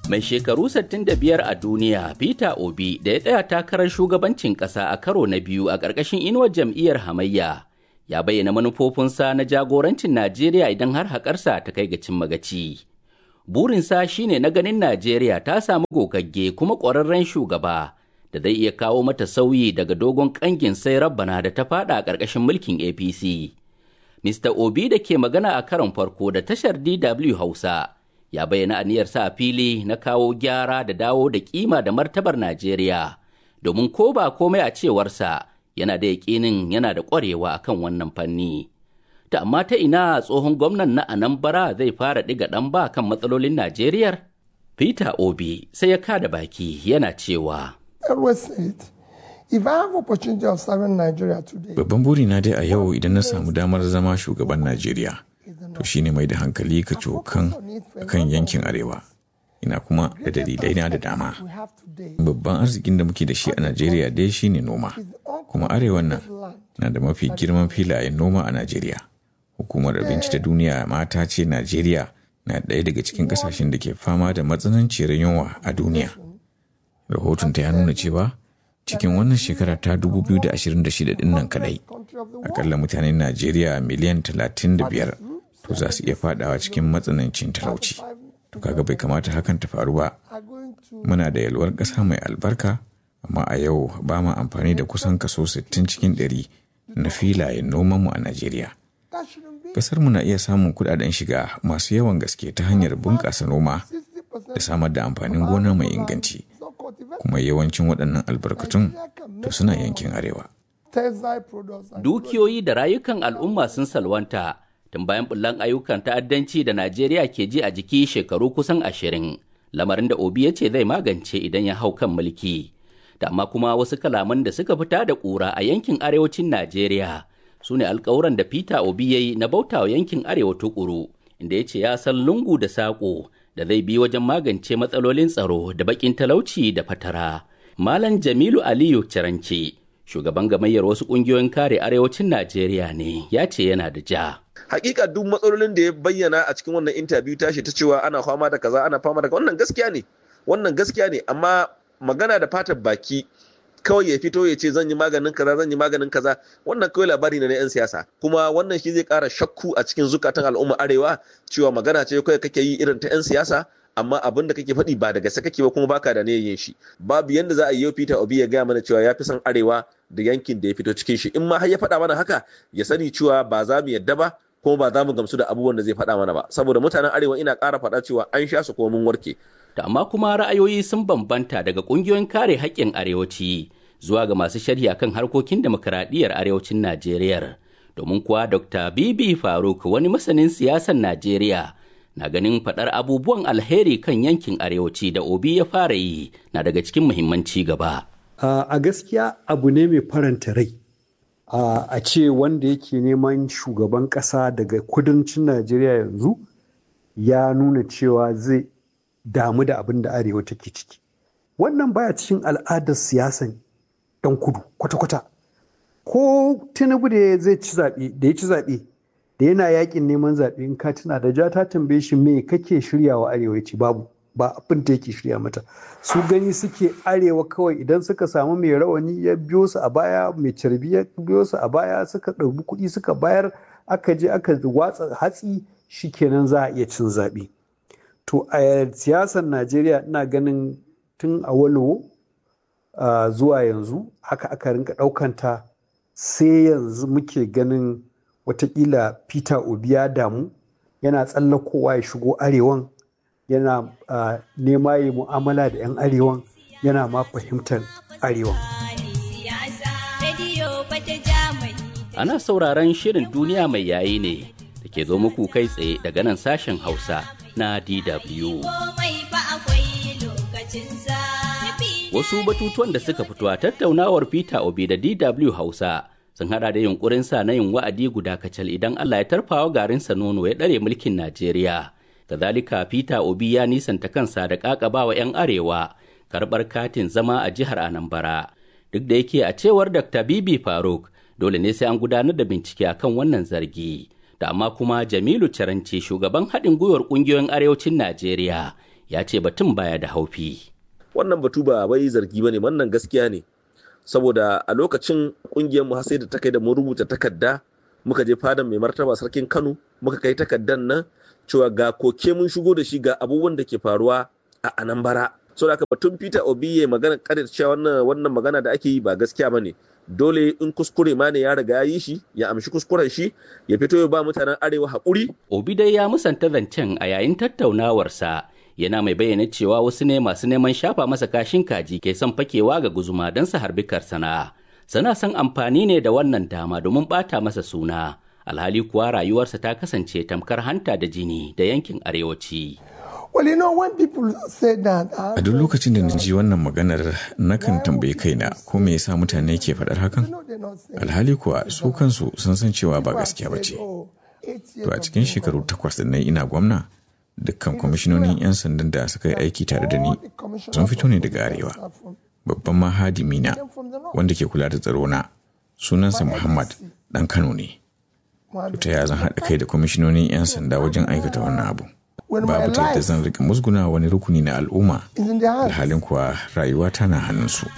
Mai shekaru 65 a duniya Peter Obi da ya tsaya takarar shugabancin ƙasa a karo na biyu a ƙarƙashin inuwar jam'iyyar hamayya ya bayyana manufofinsa na jagorancin Najeriya idan har haƙarsa ta kai ga cin magaci. Burinsa shine na ganin Najeriya ta samu gogagge kuma ƙwararren shugaba da zai iya kawo mata sauyi daga dogon ƙangin sai rabbana da ta fada a ƙarƙashin mulkin APC. Mr. Obi da ke magana a karon farko da tashar DW Hausa ya bayyana aniyarsa a fili na kawo gyara da dawo da kima da martabar Najeriya domin ko ba komai a cewarsa yana da yaƙinin yana da ƙwarewa akan wannan fanni. Ta amma ta ina tsohon gwamnan na Anambra zai fara ɗiga ɗan ba kan matsalolin Najeriya? Peter Obi sai ya kada baki yana cewa. Babban burina dai a yau idan na samu damar zama shugaban Najeriya. to shine mai da hankali ka cokan kan yankin arewa ina kuma da dalilai na da dama babban arzikin da muke da shi a najeriya dai shine noma kuma arewan nan na da mafi girman filayen noma a najeriya hukumar abinci ta duniya mata ce najeriya na ɗaya daga cikin ƙasashen da ke fama da matsananciyar yunwa a duniya rahoton ta ya nuna cewa cikin wannan shekara ta 2026 din nan kadai akalla mutanen najeriya miliyan 35 to za su iya fadawa cikin matsanancin talauci to kaga bai kamata hakan ta faru ba muna da yalwar ƙasa mai albarka amma a yau ba ma amfani da kusan kaso 60 cikin 100 na filayen nomanmu a najeriya ƙasar mu na iya samun kudaden shiga masu yawan gaske ta hanyar bunƙasa noma da samar da amfanin gona mai inganci kuma yawancin waɗannan albarkatun to suna yankin arewa Dukiyoyi da rayukan al'umma sun salwanta tun bayan bullan ayyukan ta'addanci da Najeriya ke ji a jiki shekaru kusan ashirin, lamarin da Obi ya ce zai magance idan ya hau kan mulki. Da amma kuma wasu kalaman da suka fita da ƙura a yankin arewacin Najeriya su ne alkawuran da Peter Obi ya yi na bauta wa yankin arewa tukuru, inda ya ce ya san lungu da saƙo da zai bi wajen magance matsalolin tsaro da baƙin talauci da fatara. Malam Jamilu Aliyu Ciranci, shugaban gamayyar wasu ƙungiyoyin kare arewacin Najeriya ne, ya ce yana da ja. hakika duk matsalolin da ya bayyana a cikin wannan interview tashi ta cewa ana fama da kaza ana fama da wannan gaskiya ne wannan gaskiya ne amma magana da fatar baki kawai ya fito ya ce zan yi maganin kaza zan yi maganin kaza wannan kawai labari ne na yan siyasa kuma wannan shi zai kara shakku a cikin zukatan al'umma arewa cewa magana ce kawai kake yi irin ta yan siyasa amma abin da kake faɗi ba da gaske kake ba kuma baka da ne yin shi babu yanda za a yi Peter Obi ya gaya mana cewa ya fi son arewa da yankin da ya fito cikin shi in ma har ya faɗa mana haka ya sani cewa ba za mu yadda ba kuma ba za mu gamsu da abubuwan da zai faɗa mana ba saboda mutanen arewa ina ƙara faɗa cewa an sha su kuma mun warke. Da amma kuma ra'ayoyi sun bambanta daga ƙungiyoyin kare haƙƙin arewaci zuwa ga masu sharhi akan harkokin demokuraɗiyyar arewacin Najeriya. Domin kuwa Dr. Bibi Faruk wani masanin siyasar Najeriya na ganin faɗar abubuwan alheri kan yankin arewaci da Obi ya fara yi na daga cikin muhimmanci gaba. A gaskiya abu ne mai faranta rai. Uh, a ce wanda yake neman shugaban ƙasa daga kudancin najeriya yanzu ya nuna cewa zai damu da abin da arewa take ciki wannan baya cikin al'adar siyasan ɗan kudu kwata-kwata ko tinubu da zai ci zaɓe da ya ci zaɓe da yana yakin neman zaɓe in ka tuna da ja ta tambaye shi me kake shiryawa arewa ci babu ba abin da yake shirya mata su gani suke arewa kawai idan suka samu mai rawani ya biyo su a baya mai carbi ya biyo su a baya suka ɗauki kuɗi suka bayar aka je aka watsa hatsi shikenan za a iya cin zaɓe to a siyasar najeriya ina ganin tun a walowo zuwa yanzu haka aka rinka ɗaukanta sai yanzu muke ganin watakila peter obi ya damu yana tsallakowa ya shigo arewan yana uh, nema yi mu'amala da 'yan arewan yana ma fahimtar arewan. Ana sauraron shirin duniya mai yayi ne da ke zo muku kai tsaye daga nan sashen Hausa na DW. Wasu batutuwan da suka fito a tattaunawar Peter Obi da DW Hausa sun hada da yunkurinsa na yin wa'adi guda kacal idan Allah ya tarfawa garinsa nono ya ɗare mulkin Najeriya. kazalika peter obi ya nisanta kansa da ƙaƙabawa 'yan arewa karɓar katin zama a jihar anambra duk da yake a cewar dr bibi faruk dole ne sai an gudanar da bincike akan wannan zargi da amma kuma jamilu caranci shugaban haɗin gwiwar ƙungiyoyin arewacin najeriya ya ce batun baya da haufi. Wannan batu ba wai zargi ba ne, wannan gaskiya ne. Saboda a lokacin ƙungiyarmu har sai da ta kai da mun rubuta takarda muka je fadan mai martaba sarkin Kano muka kai takardar nan cewa ga koke mun shigo da shi ga abubuwan da ke faruwa a Anambra. So da batun Peter Obi ya magana kada cewa wannan wannan magana da ake yi ba gaskiya bane. Dole in kuskure ma ne ya riga ya yi shi ya amshi kuskuren shi ya fito ya ba mutanen arewa haƙuri. Obi dai ya musanta zancen a yayin tattaunawarsa yana mai bayyana cewa wasu ne masu neman shafa masa kashin kaji ke son fakewa ga guzuma don su harbi karsana. Sana son amfani ne da wannan dama domin ɓata masa suna. Alhali kuwa rayuwarsa ta kasance tamkar hanta da jini da yankin arewaci. A duk lokacin da na ji wannan maganar nakan tambayi kaina ko me yasa mutane ke faɗar hakan? Alhali kuwa su kansu sun san cewa ba gaskiya ba ce. To a cikin shekaru takwas da na ina gwamna, dukkan kwamishinonin 'yan sandan da suka yi aiki tare da ni sun fito ne daga arewa. Babban mahadimi na wanda ke kula da tsaro na sunansa Muhammad ɗan Kano ne. Ta ya zan haɗa kai da kwamishinonin 'yan sanda wajen aikata wannan abu. babu ta yadda zan rika musguna wani rukuni na al'umma alhalin kuwa rayuwa tana hannunsu.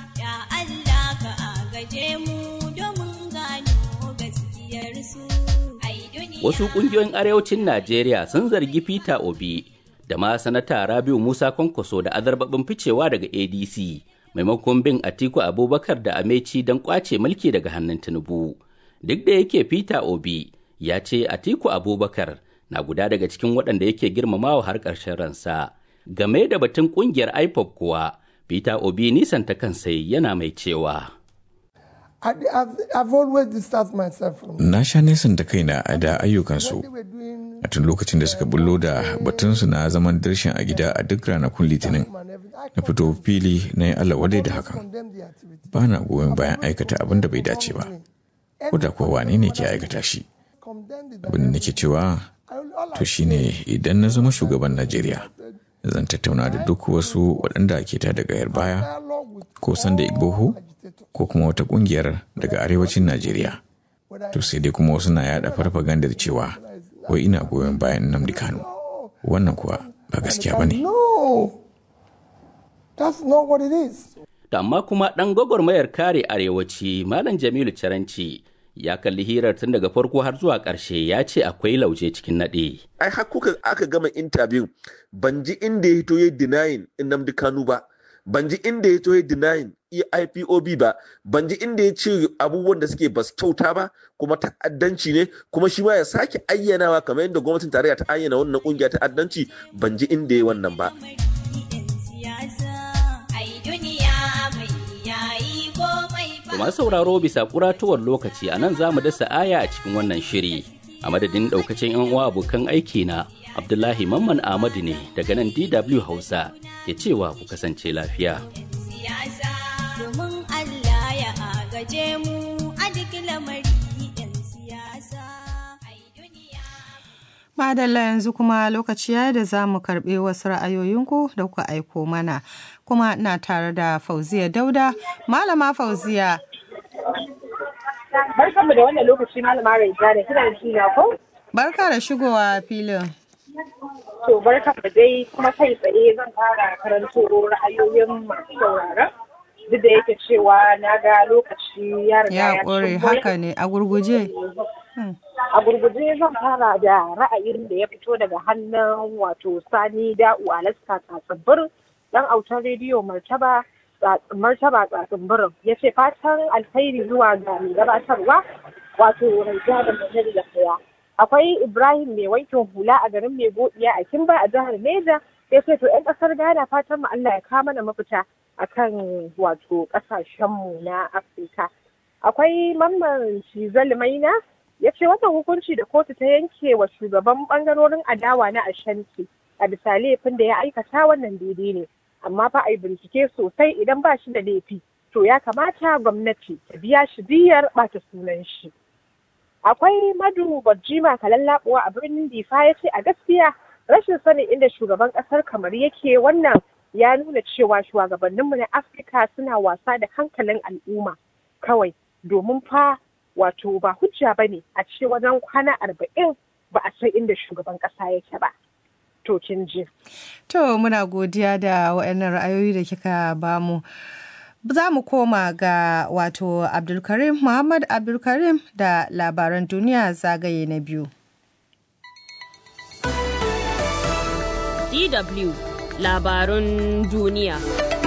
Wasu ƙungiyoyin arewacin Najeriya sun zargi Peter Obi da ma sanata Rabiu Musa Kwankwaso da azarbabin ficewa daga ADC maimakon bin Atiku Abubakar da Ameci don kwace mulki daga hannun Tinubu. Duk da yake Peter Obi ya ce Atiku Abubakar na guda daga cikin waɗanda yake girmamawa har ƙarshen ransa. Game da batun ƙungiyar IPOP kuwa, Peter Obi nisan ta kansa yana mai cewa. Na sha nesan da kaina a da ayyukansu a tun lokacin da suka bullo da batunsu na zaman darshin a gida a duk ranakun litinin na fito fili na yi Allah wadai da hakan. Ba na goyon bayan aikata abin da bai dace ba, ko da kuwa wane ne ke aikata shi. Abin da nake cewa to shine idan na zama shugaban Najeriya zan tattauna da duk wasu waɗanda ke ta daga yar baya ko sanda igboho ko kuma wata ƙungiyar daga arewacin Najeriya. To sai dai kuma wasu na yada farfagandar cewa wai ina goyon bayan Nnamdi Kanu. Wannan kuwa ba gaskiya ba ne. Da amma kuma ɗan gwagwarmayar kare arewaci Malam Jamilu Caranci ya kalli hirar tun daga farko har zuwa ƙarshe ya ce akwai lauje cikin naɗe. Ai har kuka aka gama intabiyun ban ji inda ya hito ya denying Nnamdi Kanu ba, ban ji inda ya hito ya denying IPOB ba, ban ji inda ya ce abubuwan da suke ba su kyauta ba kuma ta'addanci ne kuma shi ma ya sake ayyanawa kamar yadda gwamnatin tarayya ta ayyana wannan kungiya ta'addanci ban ji inda ya wannan ba. masu sauraro bisa kuratuwar lokaci a nan za mu dasa aya a cikin wannan shiri a madadin daukacin yan uwa abokan aiki na abdullahi mamman ahmadu ne daga nan dw hausa ke cewa ku kasance lafiya Madalla yanzu kuma lokaci ya da za mu karɓi wasu ra'ayoyinku da kuka aiko mana kuma na tare da Fauziya Dauda. Malama Fauziya. Barkanmu da wannan lokaci Malama Raija da kina shi na ko? Barka da shigowa filin. To barkanmu dai kuma kai tsaye zan fara karanto ra'ayoyin masu sauraron. Duk da yake cewa na ga lokaci ya riga Ya ƙure haka ne a gurguje. A gurguje zan fara da ra'ayin da ya fito daga hannun wato Sani Da'u Alaska Tsatsibirin dan autar rediyo Martaba Martaba Tsatsibirin ya ce fatan alkhairi zuwa ga mai gabatarwa wato Raija da Muhammadu da Kaya. Akwai Ibrahim mai wankin hula a garin mai godiya a Kimba a jihar Neja ya ce to 'yan ƙasar Ghana fatan mu Allah ya kawo mana mafita akan wato ƙasashenmu na Afirka. Akwai mamman Shizal Maina ya ce wannan hukunci da kotu ta yanke wa shugaban bangarorin adawa na ashanti a bisa laifin da ya aikata wannan daidai ne amma fa a yi bincike sosai idan ba shi da laifi to ya kamata gwamnati ta biya shi biyar bata sunan shi akwai madu bajima kalallabuwa a birnin difa ya ce a gaskiya rashin sanin inda shugaban kasar kamar yake wannan ya nuna cewa shugabanninmu na afirka suna wasa da hankalin al'umma kawai domin fa wato ba hujja ba ne a ce wajen kwana arba'in ba a san inda shugaban ƙasa yake ba. to kin ji. To muna godiya da waɗannan ra'ayoyi da kika bamu. Za mu koma ga wato Abdulkarim Muhammad Abdulkarim da labaran duniya zagaye na biyu. DW labarun duniya.